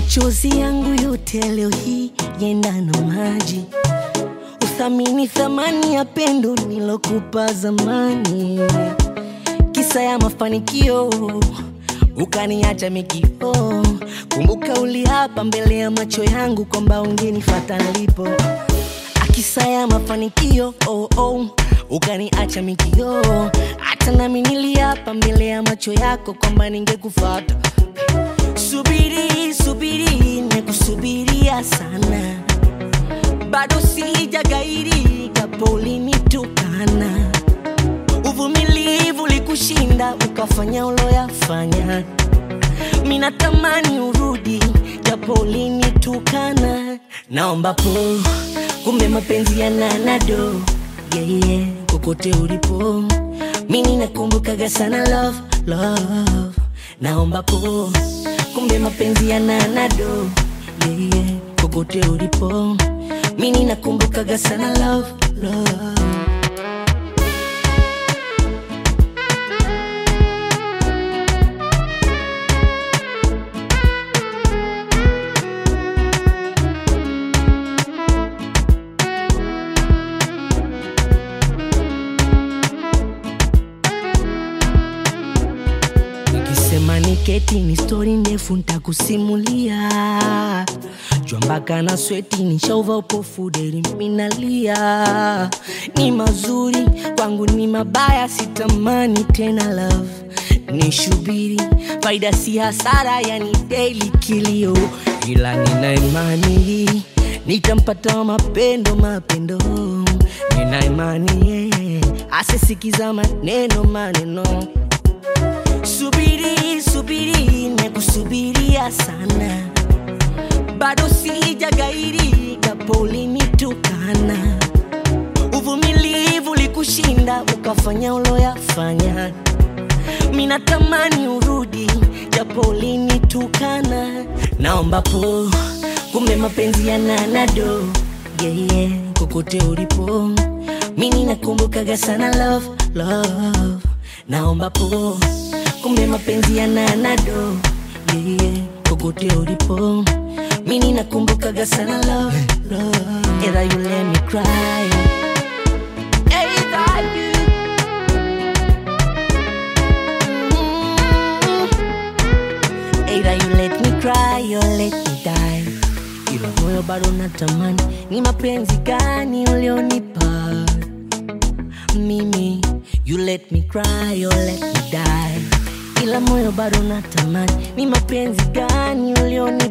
machozi yangu yote leo hii yenda na maji uthamini thamani ya pendo nilokupa zamani kisa ya mafanikio ukaniacha mikio kumbuka uliapa mbele ya macho yangu kwamba ungenifata nilipo akisa ya mafanikio oh, oh, ukaniacha mikio hata nami niliapa mbele ya macho yako kwamba ningekufata subiri subiri nekusubiria sana bado sijagairi japo ulinitukana uvumilivu likushinda ukafanya uloyafanya minatamani urudi japo ulinitukana naomba po kumbe mapenzi ya nanado yeah, yeah, kokote ulipo mini nakumbukaga sana love, love. naomba po kumbe mapenzi ya nanado yeah, yeah, kokote ulipo mini nakumbukaga sana love, love. Nikisema niketi ni stori ndefu ntakusimulia jua mpaka na sweti nishauva upofu deri minalia ni mazuri kwangu ni mabaya sitamani tena love ni shubiri faida si hasara yani daily kilio ila nina imani nitampata mapendo mapendo nina imani yeah. asisikiza maneno maneno subiri subiri nekusubiria sana bado sijagairi japo ulinitukana uvumilivu likushinda ukafanya uloyafanya minatamani urudi japo ulinitukana naomba po kumbe mapenzi ya nanado yeah, yeah, kokote ulipo mini nakumbukaga sana love, love. naomba po kumbe mapenzi ya nanado yeah, yeah, kokote ulipo mini nakumbukaga sana love, love. Either you let me cry Either you Mm. Either you let me cry or let me die ila moyo bado natamani ni mapenzi gani ulionipa mimi you let me cry or let me die ila moyo bado natamani ni mapenzi gani ulionipa